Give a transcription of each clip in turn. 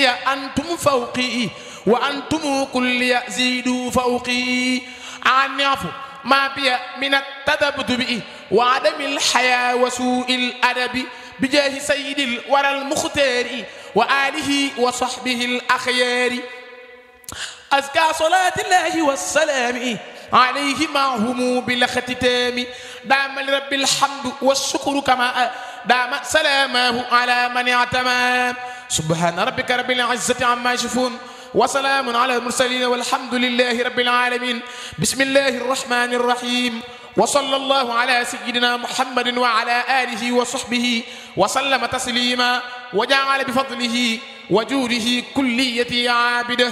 ذكري أنتم فوقي وأنتم كل زيدوا فوقي عني عفو ما بي من التذبذب وعدم الحياة وسوء الأدب بجاه سيد الورى المختار وآله وصحبه الأخيار أزكى صلاة الله والسلام عليه معهم بالاختتام دام لرب الحمد والشكر كما دام سلامه على من اعتمى سبحان ربك رب العزة عما يصفون وسلام على المرسلين والحمد لله رب العالمين بسم الله الرحمن الرحيم وصلى الله على سيدنا محمد وعلى آله وصحبه وسلم تسليما وجعل بفضله وجوده كليتي عابده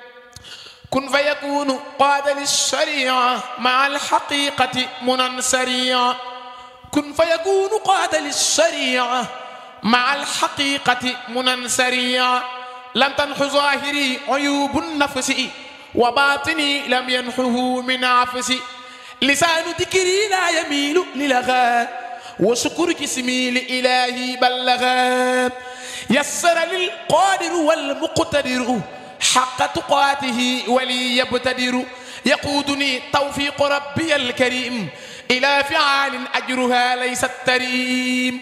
كن فيكون قاد للشريعة مع الحقيقة منى سريعا كن فيكون قاد للشريعة مع الحقيقة منى سريعا لم تنح ظاهري عيوب النفس وباطني لم ينحه من عفسي لسان ذكري لا يميل للغى وشكر جسمي لإلهي بلغا يسر للقادر والمقتدر حق تقاته ولي يبتدر يقودني توفيق ربي الكريم إلى فعال أجرها ليس التريم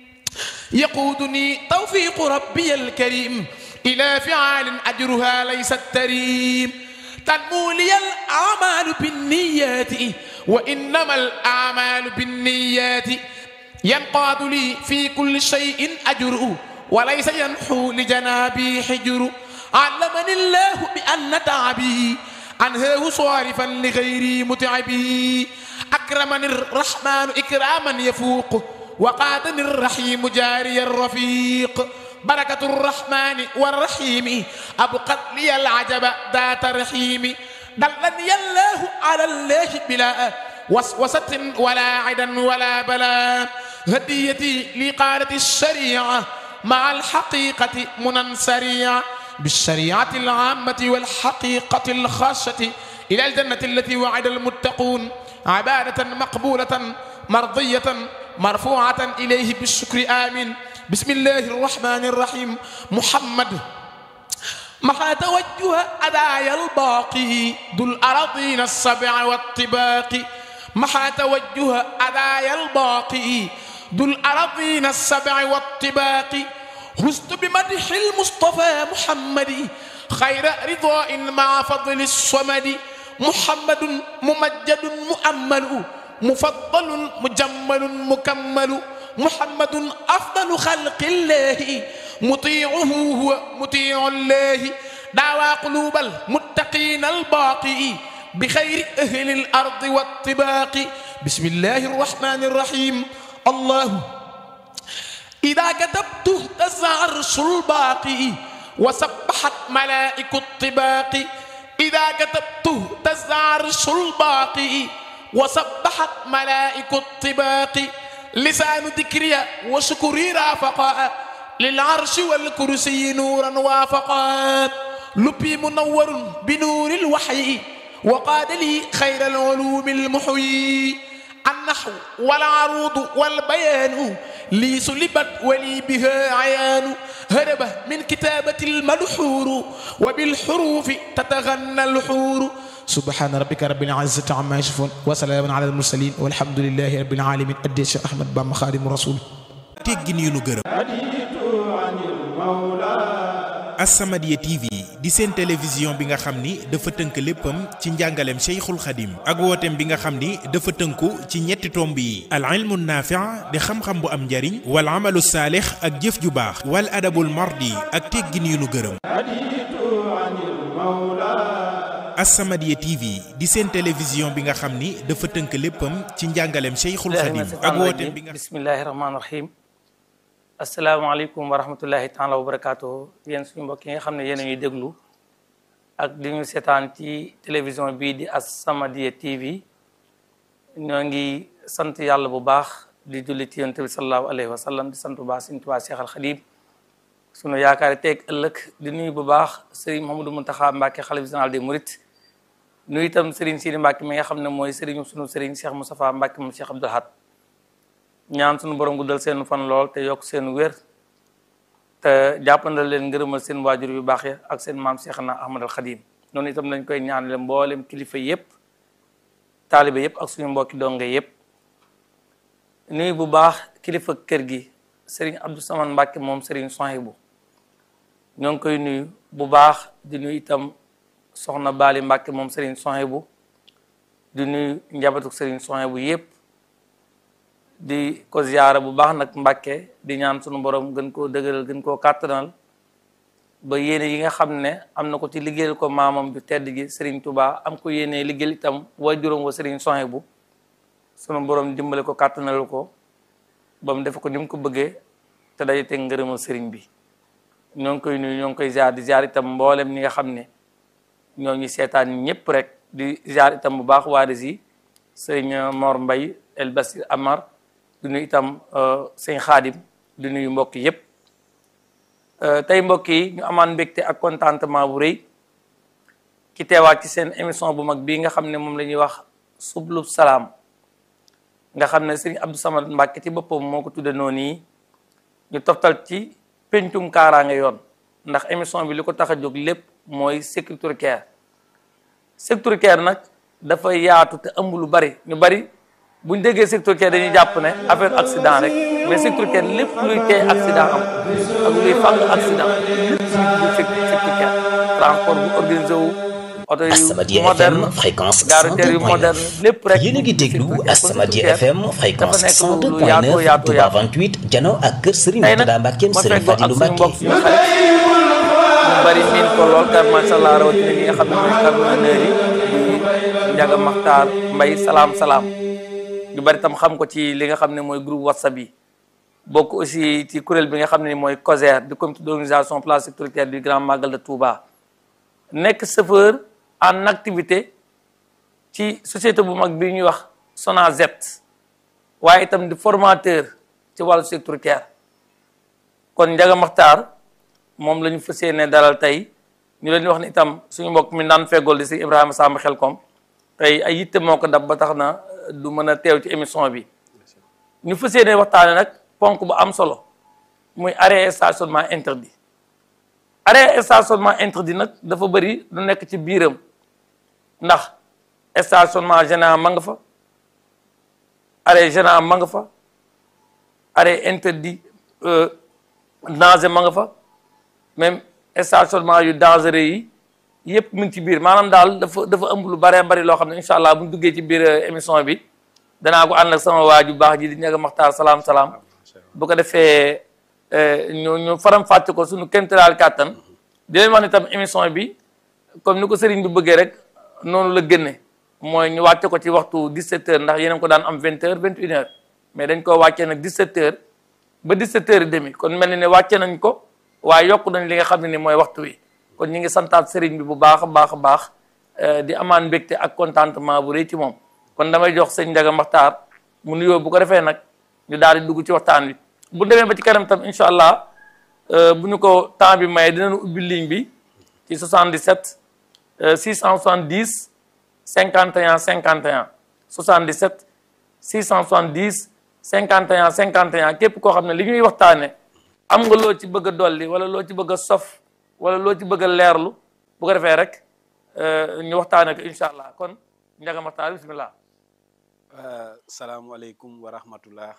يقودني توفيق ربي الكريم إلى فعال أجرها ليس التريم تنمو لي الأعمال بالنيات وإنما الأعمال بالنيات ينقاد لي في كل شيء أجر وليس ينحو لجنابي حجر علمني الله بأن تعبي أنهاه صارفا لغيري متعبي أكرمني الرحمن إكراما يفوق وقادني الرحيم جاري الرفيق بركة الرحمن والرحيم أبقت لي العجب ذات رحيم دلني الله على الله بلا وسوسة ولا عدا ولا بلا هديتي لقالة الشريعة مع الحقيقة منى سريعة بالشريعة العامة والحقيقة الخاصة إلى الجنة التي وعد المتقون عبادة مقبولة مرضية مرفوعة إليه بالشكر آمين بسم الله الرحمن الرحيم محمد محا توجه أدايا الباقي ذو الأراضين السبع والطباق محا توجه أدايا الباقي ذو الأراضين السبع والطباق هزت بمدح المصطفى محمد خير رضاء مع فضل الصمد محمد ممجد مؤمل مفضل مجمل مكمل محمد أفضل خلق الله مطيعه هو مطيع الله دعوى قلوب المتقين الباقي بخير أهل الأرض والطباق بسم الله الرحمن الرحيم الله إذا كتبت اهتز عرش الباقي وسبحت ملائك الطباق إذا كتبت اهتز عرش الباقي وسبحت ملائك الطباق لسان ذكري وشكري رافقا للعرش والكرسي نورا وافقا لبي منور بنور الوحي وقاد لي خير العلوم المحيي النحو والعروض والبيان لي سلبت ولي بها عيان هرب من كتابة الملحور وبالحروف تتغنى الحور سبحان ربك رب العزة عما يصفون وسلام على المرسلين والحمد لله رب العالمين أدي الشيخ أحمد بام خادم الرسول teggin yu nu gërëm As-Samadiyya TV di seen télévision bi nga xam ni dafa tënk léppam ci njàngaleem Cheikhul Khadim ak wooteem bi nga xam ni dafa tënku ci ñetti tomb yi al ilmu naafi' di xam-xam bu am njariñ wal amalu saalix ak jëf ju baax wal adabul mardi ak teggin yu nu gërëm As-Samadiyya TV di seen télévision bi nga xam ni dafa tënk léppam ci njàngaleem Cheikhul Khadim ak wooteem bi nga bismillahi rahmaani rahim asalaamaaleykum wa rahmatullahi taala wa barakaatuhu yéen suñu mbokk yi nga xam ne yéen a ñuy déglu ak di ñu seetaan ci télévision bii di As-Samadiyya TV ñoo ngi sant yàlla bu baax di julli ci yonent bi sallallahu alayhi wa sallam di sant bu baax Sëriñ Tuubaa Cheikh Al Khadim sunu yaakaar teeg ëllëg di nuyu bu baax Serigne Mouhamadou Mountakha Mbacké xalifa général des Mourides nuyu itam Serigne Sidi Mbacké mi nga xam ne mooy Serigne sunu Serigne Cheikh Moustapha Mbacké moom Cheikh Abdoul Ahad ñaan sunu borom guddal seen fan lool te yokk seen wér te jàppandal leen ngërëmal seen waajur yu baax ya ak seen maam Seexna Ahmad al Xadim noonu itam lañ koy ñaanale mboolem kilifa yépp taalibe yépp ak suñu mbokki donge yépp nuyu bu baax kilifa kër gi Serigne Abdou Samane Mbacke moom Serigne Sohibou ñoo ngi koy nuyu bu baax di nuyu itam soxna Bali Mbacke moom Serigne Sohibou di nuyu njabootu Serigne Sohibou yépp di ko ziyaara bu baax nag Mbacke di ñaan sunu borom gën koo dëgëral gën koo kàttanal ba yéene yi nga xam ne am na ko ci liggéeyal ko maamam bi tedd gi Serigne Touba am ko yéene liggéeyal itam waajuram wa Serigne Sohibou sunu borom dimbale ko kàttanal ko ba mu def ko ni mu ko bëggee te day teg ngërëmal sëriñ bi ñoo ngi koy nuyu ñoo ngi koy ziar di ziar itam mboolem ñi nga xam ne ñoo ngi seetaan ñëpp rek di ziar itam bu baax waa si sëñ Mor Mbay El Basir Amar di nuyu itam sëñ Xaadim di nuyu mbokk yëpp tey mbokk yi ñu amaan mbégte ak contentement bu rëy ki teewaat ci seen émission bu mag bii nga xam ne moom la ñuy wax sublub salaam nga xam ne sëriñ Abdou Samad Mbàkke ci boppam moo ko tudde noonu yi ñu toftal ci pencum kaaraange yoon ndax émission bi li ko tax a jóg lépp mooy sécurité care sécurité care nag dafa yaatu te ëmb lu bari ñu bari buñ déggee sécurité care dañuy jàpp ne affaire accident rek mais sécurité care lépp luy tee accident am ak luy fàng accident lépp lu sécurité care transport bu organisé wu oto yu As-Samadiyya moderne FM fréquence gare routière yu 102.9 moderne lépp rek yéen a ngi déglu As-Samadiyya FM fréquence dafa nekk lu yaatu 102.9 yaatu Touba yaatu 28 jano ak kër Serigne tey nag Mourtada Mbacke ma Serigne feggoo ak Fadilou suñu mbokk Mbacke suñu xarit ñu bari miin ko lool car macha allah rawatina ñi nga xam ne mooy camionneurs yi di Njaga Maxtaar Mbay salaam salaam ñu bari tam xam ko ci li nga xam ne mooy groupe whatsapp yi bokk aussi ci kuréel bi nga xam ne mooy COSER du comité d'organisation plan sécuritaire du grand magal de Touba nekk chauffeur en activité ci société bu mag bi ñuy wax SONAGED waaye itam di formateur ci wàllu sécuritaire kon Njaga Maxtaar moom la ñu fas yéene dalal tey ñu leen di wax ne itam suñu mbokk mi naan feggool di si Ibrahima Samb Xelkom tey ay yitte moo ko dab ba tax na du mën a teew ci émission bi ñu fas yéene waxtaane nag ponk bu am solo muy arrêt et stationnement interdit arrêt et stationnement interdit nag dafa bëri lu nekk ci biiram ndax stationnement gênant ma nga fa arrêt gênant ma nga fa arrêt interdit danger ma nga fa même stationnement yu dangereux yi yëpp mu ngi ci biir maanaam daal dafa dafa ëmb lu bëree bëri loo xam ne incha allah bu ñu duggee ci biir émission bi danaa ko ànd ak sama waa ju baax ji di ñaga maxtaar salaam salaam bu ko defee ñu ñu faram fàcce ko suñu kéemtalaal kàttan di leen wax ne tam émission bi comme ni ko sëriñ bi bëggee rek noonu la génne mooy ñu wàcce ko ci waxtu 17h ndax yéen a ngi ko daan am 20h 21h mais dañ koo wàccee nag 17h ba 17h et demi kon mel ni ne wàcce nañ ko waaye yokk nañ li nga xam ne ni mooy waxtu wi kon ñu ngi santaat sëriñ bi bu baax a baax a baax di amaan mbégte ak contentement bu rëy ci moom kon damay jox sëñ Njaga Maxtaar mu nuyoo bu ko defee nag ñu daal di dugg ci waxtaan wi bu demee ba ci kanam tam incha allah bu ñu ko temps bi maye dinañu ubbi ligne bi ci 77 670 51 51 77 670 51 51 képp koo xam ne li ñuy waxtaane am nga loo ci bëgg a dolli wala loo ci bëgg a sof wala loo ci bëgg a leerlu bu ko defee rek ñu waxtaane ko incha allah kon Njaga Maxtaar bismillah salaamualeykum wa rahmatullah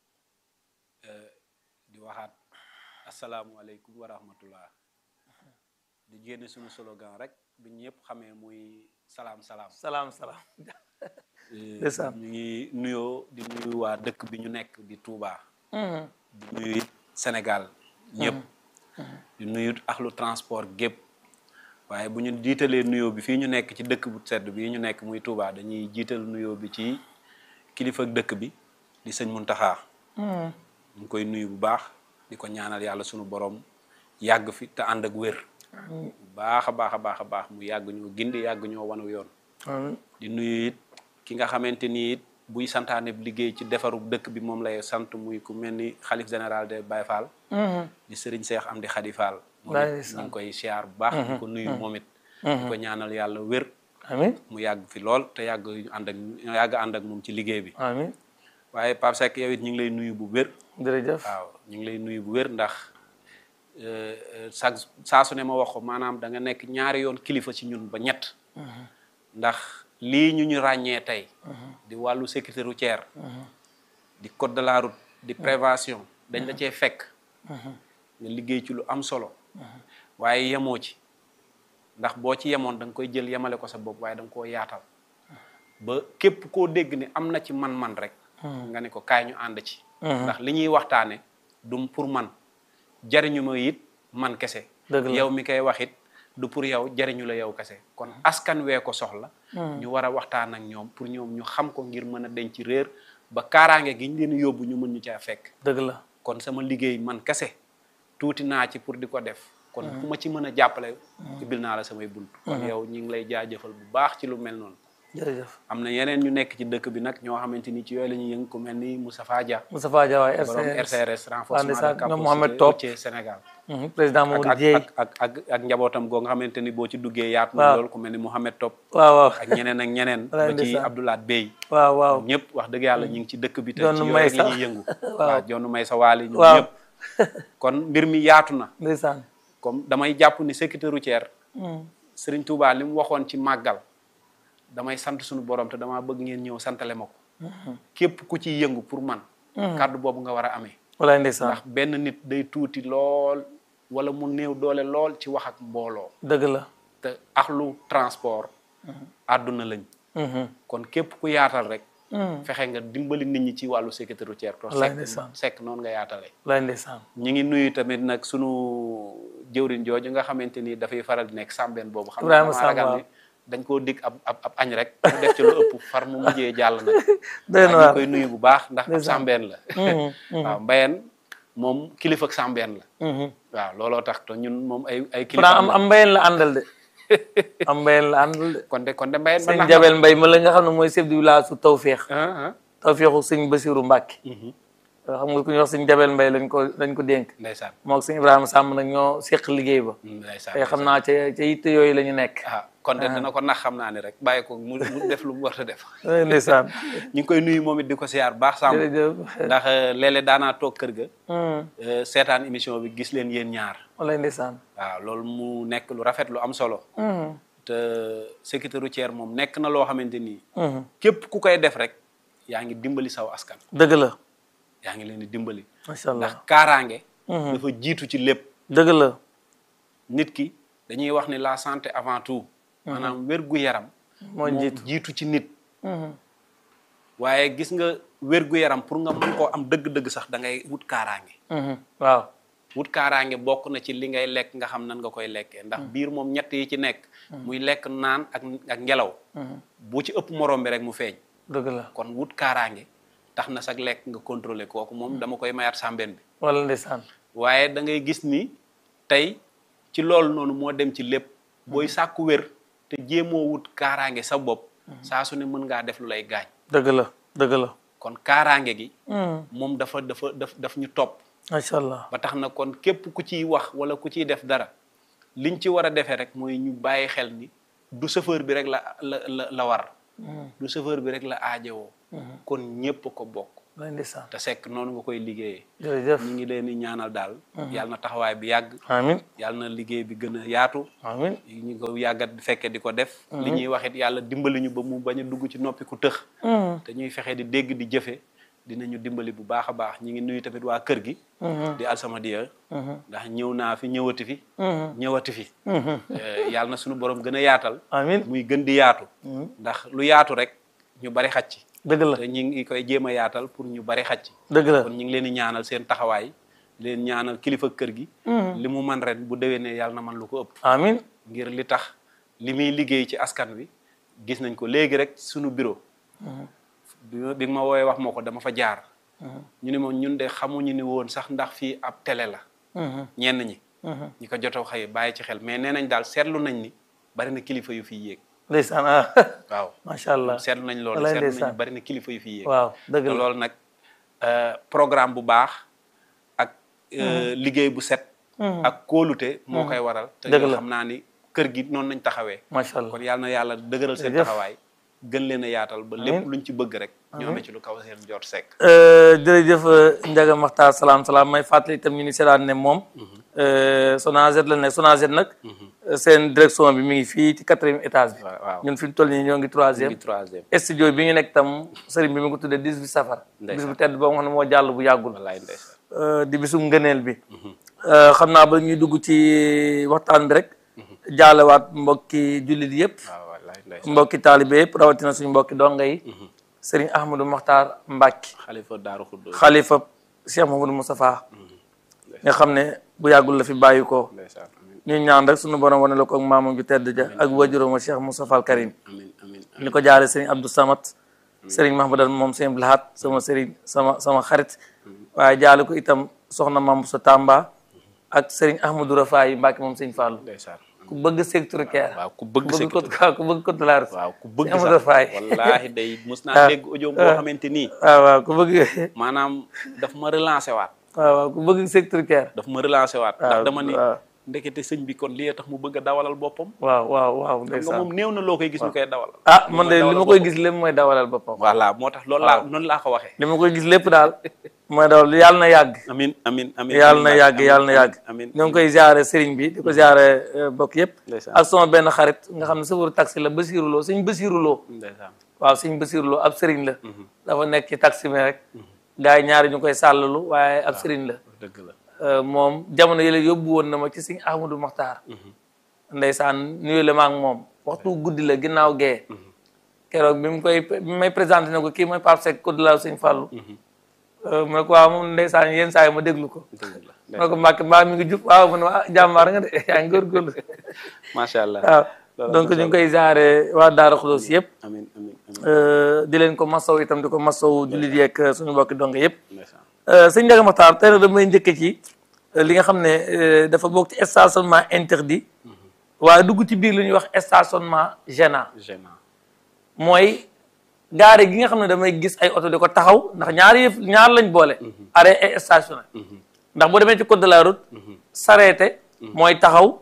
di waxaat asalaamualeykum wa rahmatullah di génne suñu slogan rek bi ñëpp xamee muy salaam salaam salaam salaam ñu ngi nuyoo di nuyu waa dëkk bi ñu nekk di Touba di nuyu it Sénégal ñëpp di nuyu axlu transport gépp waaye bu ñu jiitalee nuyoo bi fii ñu nekk ci dëkk bu sedd bi ñu nekk muy Touba dañuy jiital nuyoo bi ci kilifa dëkk bi di sëñ Muntaxa ñu ngi koy nuyu bu baax di ko ñaanal yàlla sunu borom yàgg fi te ànd ak wér bu baax a baax a baax a baax mu yàgg ñoo gindi yàgg ñoo wanu yoon di nuyu it ki nga xamante ni it buy santaane liggéey ci defaru dëkk bi moom lay sant muy ku mel ni xalif général de Baye Fall di sëriñ Seex Amdi Xadi Fall moom it ñu ngi koy siyaar bu baax di ko nuyu moom it di ko ñaanal yàlla wér amiin mu yàgg fi lool te yàgg ànd ak yàgg ànd ak moom ci liggéey bi amiin waaye Pape Seck yow it ñu ngi lay nuyu bu wér jërëjëf waaw ñu ngi lay nuyu bu wér ndax saa saa su ne ma wax ko maanaam da nga nekk ñaari yoon kilifa ci ñun ba ñett ndax lii ñu ñu ràññee tey di wàllu sécurité routière di code de la route di prévention dañ la cee fekk nga liggéey ci lu am solo waaye yemoo ci ndax boo ci yemoon da nga koy jël yemale ko sa bopp waaye da nga koo yaatal ba képp koo dégg ni am na ci man-man rek nga ne ko kaay ñu ànd ci ndax li ñuy waxtaane du pour man jariñu ma it man kese Dëgg la. yow mi koy wax it du pour yow jariñu la yow kese kon askan wee ko soxla ñu war a waxtaan ak ñoom pour ñoom ñu xam ko ngir mën a denc réer ba kaaraange gi ñu leen yóbbu ñu mën ñu caa fekk dëgg la kon sama liggéey man kese tuuti naa ci pour di ko def kon ku ma ci mën a jàppale ibil naa la samay bunt kon yow ñi ngi lay jaajëfal bu baax ci lu mel noonu jërëjëf am na yeneen ñu nekk ci dëkk bi nag ñoo xamante ni ci yooyu la ñuy yëngu ku mel ni Moustapha Dia Moustapha Dia waay borom RCRS RCRS renforcement ndeysaan, de ñoom Mohamed capacité Top. routière Sénégal Mhm, président ak Mamadou ak Dieye ak ak ak ak njabootam goo nga xamante ni boo ci duggee yaatu Waaw. na lool ku mel ni Mohamed Top waaw waaw ak ñeneen ak ñeneen Walaay ba ci ndeysaan. Abdoulaye Bey waaw waaw ñëpp wax dëgg yàlla ñu ngi ci dëkk bi te Jonn ci yooyu May rek la sax. ñuy yëngu Waaw. waaw jonn may sa waali ñoom Waaw. ñëpp kon mbir mi yaatu na ndeysaan comme damay jàpp ni sécurité routière Serigne Touba li mu waxoon ci màggal damay sant suñu borom te damaa bëgg ngeen ñëw santale ma ko képp ku ci yëngu pour man kàddu boobu nga war a amee walaay ndeysaan ndax benn nit day tuuti lool wala mu néew doole lool ci wax ak mbooloo dëgg la te axlu transport àdduna lañ Mhm. kon képp ku yaatal rek fexe nga dimbali nit ñi ci wàllu sécurité routière to Wallaay sekk ndeysaan. sekk noonu nga yaatale walaay ndeysaan ñi ngi nuyu tamit nag sunu jëwriñ jooju nga xamante ni dafay faral di nekk sàmbeen boobu xam Ibrahima naa Samb, ragal waaw. ni dañ koo dig ab ab ab añ rek mu def ci lu ëpp far mu mujjee jàll nag doy na waaye ñu waar koy nuyu bu baax ndax ab Ndeysaan. sàmbeen la waaw mbayeen moom kilifa ak sàmbeen la Mhm. waaw looloo tax te ñun moom ay ay Pourtant kilifa am am mbayeen la àndal de am mbayeen la àndal de kon de kon de mbayeen ba sëñ nax Jabel Mbay ma la nga xam ne mooy chef du village su Tawféex ah ah Tawféexu sëñ Basiru Mbàkke xam nga ku ñuy wax sëñ Jabel Mbay lañ ko lañ ko dénk ndeysaan moo ak sëñ Ibrahima Samb nag ñoo seq liggéey ba ndeysaan te xam naa ca ca yitte yooyu la ñu nekk ah kon de dana ko nax xam naa ne rek bàyyi ko mu mu def lu mu war a def walaay ndeysaan ñu ngi koy nuyu moom it di ko siyaar baax sàmm jërëjëf ndax léeg-léeg daanaa toog kër ga Mhm. euh, seetaan émission bi gis leen yéen ñaar walaay ndeysaan waaw loolu mu nekk lu rafet lu am solo Mhm. te sécurité routière moom nekk na loo xamante ni Mhm. képp ku koy def rek yaa ngi dimbali saw askan dëgg la yaa ngi leen di dimbali macha ndax allah kaaraange Mhm. dafa jiitu ci lépp dëgg la nit ki dañuy wax ni la santé avant tout maanaam wér-gu-yaram moo jiitu jiitu ci nit Mhm. waaye gis nga wér-gu-yaram pour nga mën koo am dëgg-dëgg sax da ngay wut kaaraange Mhm. waaw wut kaaraange bokk na ci li ngay lekk nga xam nan nga koy lekkee ndax biir moom ñett yi ci nekk muy lekk naan ak ak ngelaw bu ci ëpp morom bi rek mu feeñ dëgg la kon wut kaaraange tax na sax lekk nga contrôler kooku moom dama koy mayaat sàmbeen bi wala ndeysaan waaye da ngay gis ni tey ci loolu noonu moo dem ci lépp booy sàkku wér te jéemoo wut kaaraange sa bopp saa su ne mën ngaa def lu lay gaañ dëgg la dëgg la kon kaaraange gi Mhm. moom dafa dafa daf daf ñu topp macha allah ba tax na kon képp ku ciy wax wala ku ciy def dara liñ ci war a defee rek mooy ñu bàyyi xel ni du chauffeur bi rek la la la la war du chauffeur bi rek la aajowoo kon ñépp ko bokk walaay ndeysaan te sekk noonu nga koy liggéeyee jërëjëf ñu ngi leen di ñaanal daal yàlla na taxawaay bi yàgg amin yàlla na liggéey bi gën a yaatu amin ñu ko yàggat fekke di ko def li ñuy wax it yàlla dimbali ñu ba mu bañ a dugg ci noppi ku tëx Mhm. te ñuy fexe di dégg di jëfe dinañu dimbali bu baax a baax ñi ngi nuyu tamit waa kër gi Mhm. di alsamadiya Mhm. ndax ñëw naa fi ñëwati fi Mhm. ñëwati fi Mhm. Eh, yàlla na suñu borom gën a yaatal amin muy gën di yaatu ndax lu yaatu rek ñu bari xaj ci dëgg la te ñi ngi koy jéem a yaatal pour ñu bari xaj ci dëgg la kon ñu ngi leen di ñaanal seen taxawaay di leen ñaanal kilifa kër gi li mu man ren bu déwénee yàlla na man lu ko ëpp amin ngir li tax li muy liggéey ci askan wi gis nañ ko léegi rek suñu bureau bi ma bi nga ma woowee wax ma ko dama fa jaar ñu ne moom ñun de xamuñu ni woon sax ndax fii ab télé la Mhm. ñenn ñi Mhm. ñi ko jotoo xëy bàyyi ci xel mais nee nañ daal seetlu nañ ni bari na kilifa yu fi yéeg ndeysaan ah waaw macha allah seetlu nañ loolu Walaay seetlu nañ ndeysaan. ni bari na kilifa yu fi yéeg waaw dëgg te la loolu nag euh, programme bu baax ak euh, liggéey bu set ak kóolute moo koy waral te Dëgg yoo la. xam naa ni kër gi noonu nañ taxawee macha allah kon yàlla na yàlla dëgëral seen Jërëjëf. taxawaay gën leen a yaatal ba lépp luñ ci bëgg rek ñu amee ci lu kaw seen jot sekk jërëjëf Ndiaga Makhtar salaam salaam may fàttali itam ñu ni seetaan ne moom Sonaged la nekk Sonaged nag seen direction bi mi ngi fii ci quatrième étage bi waaw ñun fi ñu toll nii ñoo ngi troisième ngi troisième studio bi ñu nekk tam sëriñ bi mi ngi ko tuddee 18 safar bis bu tedd boo xam ne moo jàll bu yàggul wallaay ndeysaan Euh, di bisum ngëneel bi Euh, xam naa ba ñuy dugg ci waxtaan bi rek jaalewaat mbokki jullit yëpp waaw wallaay ndeysaan mbokki taalibe yëpp rawatina suñu mbokki donga yi sëriñ Ahmadou Makhtar Mbacke xalifa daaru xuddoos xalifa Cheikh Mamadou Moustapha nga xam ne bu yàggul la fi bàyyi ko ndeysaan amin ñu ñaan rek suñu borom wane la ko ak maamam ju tedd ja ak wajuróom wa Cheikh Moustapha al Karim amin amin ni ko jaale sëriñ Abdou Samat sëriñ Mahmadan moom sëriñ Blahat sama sëriñ sama sama xarit waaye jaale ko itam soxna Mam sa Tamba ak sëriñ Ahmadou Rafaay Mbacke moom sëriñ Fallou ndeysaan ku bëgg secteur care waaw ku bëgg ku sa bëgg ko ku bëgg ko dollar waaw ku bëgg Amadou sax Faye. wallaahi day mus naa dégg audio boo xamante nii waaw waaw ku bëgg maanaam daf ma relancé waat waaw waaw ku bëgg secteur care daf ma relancé waat ndax waaw, dama ni waaw. ndekete sëñ bi kon lii tax mu bëgg a dawalal boppam waaw waaw waaw xam nga ndeysaan moom néew na loo koy gis ñu koy dawal ah man de li ma koy gis lépp mooy dawalal boppam voilà moo tax loolu laa noonu laa ko waxee li ma koy gis lépp daal mooy dawal yàlla na yàgg amin amin amin yàlla na yàgg yàlla na yàgg amin ñoo ngi koy ziare sëriñ bi di ko ziare bokk yëpp Ndeysaan. ak sama benn xarit nga xam ne sëfaru taxi la Basiru Lo sëñ Basiru Lo ndeysaan waaw sëñ Basiru Lo ab sëriñ la dafa nekk ci taxi mi rek gars yi ñaari ñu koy sàllalu waaye ab sëriñ la dëgg la Euh, moom jamono yële yóbbu woon na ma ci sëñ Ahmadou Makhtar ndeysaan nuyu la ma ak moom waxtu guddi la ginnaaw gee keroog bi mu koy bi may présenté ne ko kii mooy Pape Seck ko la sëñ Fallou Euh, mu ne ko waaw moom ndeysaan yenn saa yi ma déglu ko dëgg la mu ne ko Mbacke mbaa mi ngi jub waaw mu ne ma ah jàmbaar nga de yaa ngi góorgóorlu macha allah waaw donc ñu ngi koy jaare waa Daara Xudoos yëpp amin amin amin euh, di leen ko masaw itam di ko masaw jullit yeeg suñu mbokki donge yëpp ndeysaan sëñ Ndiaga Makhtar tey nag damay njëkk ci euh, li nga xam ne euh, dafa bokk ci stationnement interdit waaye dugg ci biir lu ñuy wax stationnement gênant gênant mooy gaare gi nga xam ne damay gis ay oto di ko taxaw ndax ñaar yëf ñaar lañ boole arrêt et stationné ndax boo demee ci code de la route s'arrêter mooy taxaw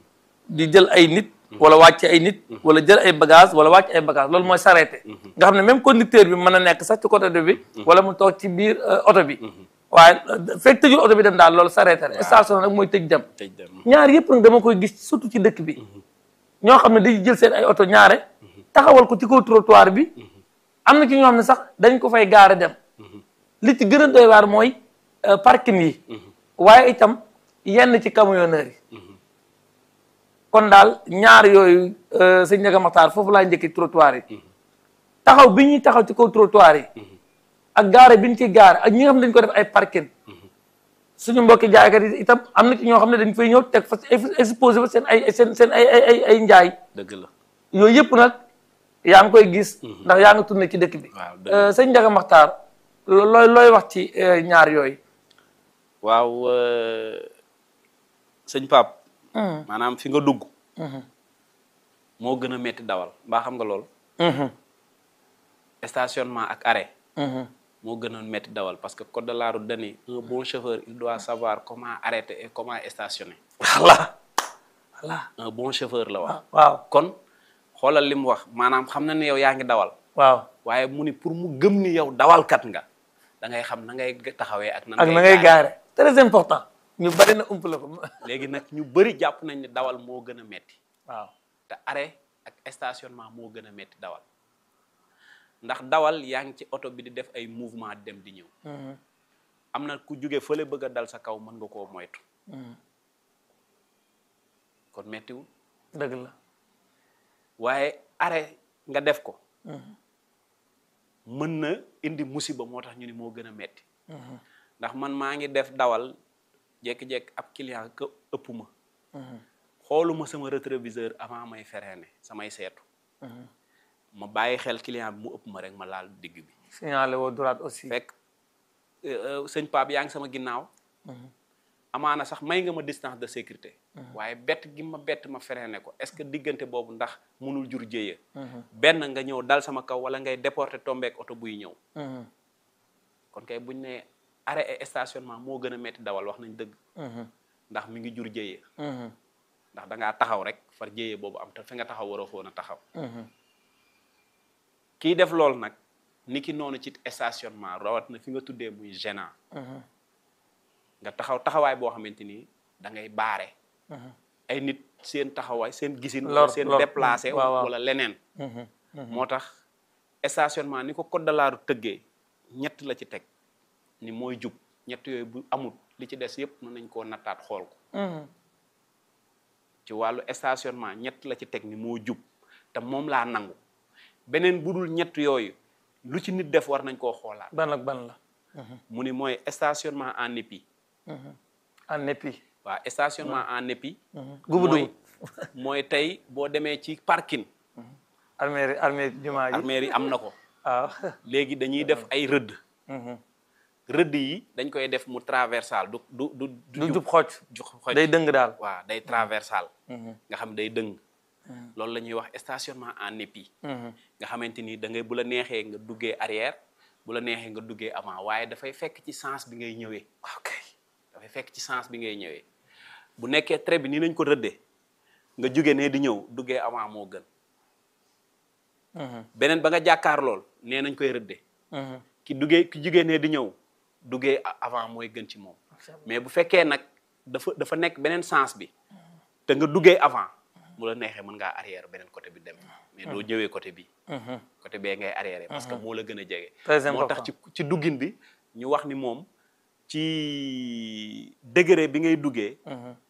di jël ay nit wala wàcc ay nit wala jël ay bagage wala wàcc ay bagage loolu mooy s'arrêter nga xam ne même conducteur bi mën na nekk sax ci côté bi wala mu toog ci biir euh, oto bi waaye euh, fekk tëjul oto bi dem daal loolu s'arrêter la stationné nag mooy tëj dem tëj dem ñaar yëpp nag dama koy gis surtout ci dëkk bi ñoo xam ne dañuy jël seen ay oto ñaare taxawal ko ci kaw trottoir bi am na ci ñoo xam ne sax dañ ko fay gaare dem li ci gën a doy waar mooy euh, parking yi waaye itam yenn ci camionneurs yi kon daal ñaar yooyu euh, sëñ Ndiaga Makhtar foofu laa njëkki trottoir yi taxaw bi ñuy taxaw ci kaw trottoir yi ak gaare bi ñu ciy gaare ak ñi nga xam ne dañ ko def ay parking suñu mbokki jaaykat yi itam am na ci ñoo xam ne dañ fay ñëw teg fa exposé fa seen ay seen seen ay ay ay ay njaay dëgg la yooyu yëpp nag yaa ngi koy gis ndax yaa ngi tourné ci dëkk bi waaw dëgg Euh, sëñ Ndiaga Makhtar lo- looy looy wax ci euh, ñaar yooyu waaw euh, sëñ Pape maanaam fi nga dugg moo gën a metti dawal mbaa xam nga lool stationnement ak arrêt moo gën a metti dawal parce que code de la route dani un bon chauffeur il doit savoir comment arrêter et comment stationner voilà voilà un bon chauffeur la wax waaw kon xoolal li mu wax maanaam xam na ne yow yaa ngi dawal waaw waaye mu ni pour mu gëm ni yow dawalkat nga da ngay xam na ngay taxawee ak nan ak na ngay gaare très important ñu bari na ump la ko léegi nag ñu bëri jàpp nañ ne dawal moo gën a metti waaw te arrêt ak stationnement moo gën a metti dawal ndax dawal yaa ngi ci oto bi di def ay mouvement dem di ñëw am na ku jóge fële bëgg a dal sa kaw mën nga koo moytu kon mettiwul dëgg la waaye arrêt nga def ko mën na indi musiba moo tax ñu ni moo gën a metti ndax man maa ngi def dawal jékki-jékki ab client ka ëpp ma xooluma sama rétroviseur avant may freiné samay seetu ma bàyyi xel client bi mu ëpp ma rek ma laal digg bi signalé woo droite aussi fekk euh, sëñ Pape yaa ngi sama ginnaaw amaana sax may nga ma distance de sécurité waaye bett gi ma bett ma freiné ko est-ce que diggante boobu ndax mënul jur jéeya benn nga ñëw dal sama kaw wala ngay déporté tombeek oto buy ñëw kon kay buñ ne arrêt et stationnement moo gën a metti dawal wax nañ dëgg ndax mi ngi jur jéeya ndax da ngaa taxaw rek far jéeya boobu am te fi nga taxaw waroo foon a taxaw kii def loolu nag ni ki noonu ci stationnement rawat na fi nga tuddee muy gênant nga taxaw taxawaay boo xamante ni da ngay baare ay nit seen taxawaay seen gisin Lor- seen lor. déplacé waaw, waaw. wala leneen moo tax stationnement ni ko code de la route tëggee ñett la ci teg ni mooy jub ñett yooyu bu amul li ci des yépp mën nañ koo nattaat xool ko ci wàllu stationnement ñett la ci teg ni moo jub te moom laa nangu beneen bu dul ñett yooyu lu ci nit def war nañ koo xoolaat ban ak ban la mu ni mooy stationnement en épi en épi waaw stationnement en épi gubu mooy dugub mooy tey boo demee ci parking armée armée jumaa ji armeer yi am na ko waaw léegi dañuy def ay rëdd rëdd yi dañ koy def mu traversal du du du du jub xocc ju xoj day dëng daal waaw day traversal nga xam day dëng loolu la ñuy wax stationnement en épi nga xamante ni da ngay bu la neexee nga duggee arrière bu la neexee nga duggee avant waaye dafay fekk ci sens bi ngay ñëwee ok dafay fekk ci sens bi ngay ñëwee bu nekkee trait bi nii nañ ko rëddee nga jóge ne di ñëw duggee avant moo gën beneen ba nga jàkkaar lool nee nañ koy rëddee ki duggee ki jógee ne di ñëw duggee a- avant mooy gën ci moom mais bu fekkee nag dafa dafa nekk beneen sens bi te nga duggee avant mu la neexee mën ngaa arrière beneen côté bi dem mais doo ñëwee côté bi côté bee ngay arrière parce que moo la gën a jege Très moo tax important. ci ci duggin bi ñu wax ni moom ci degré bi ngay duggee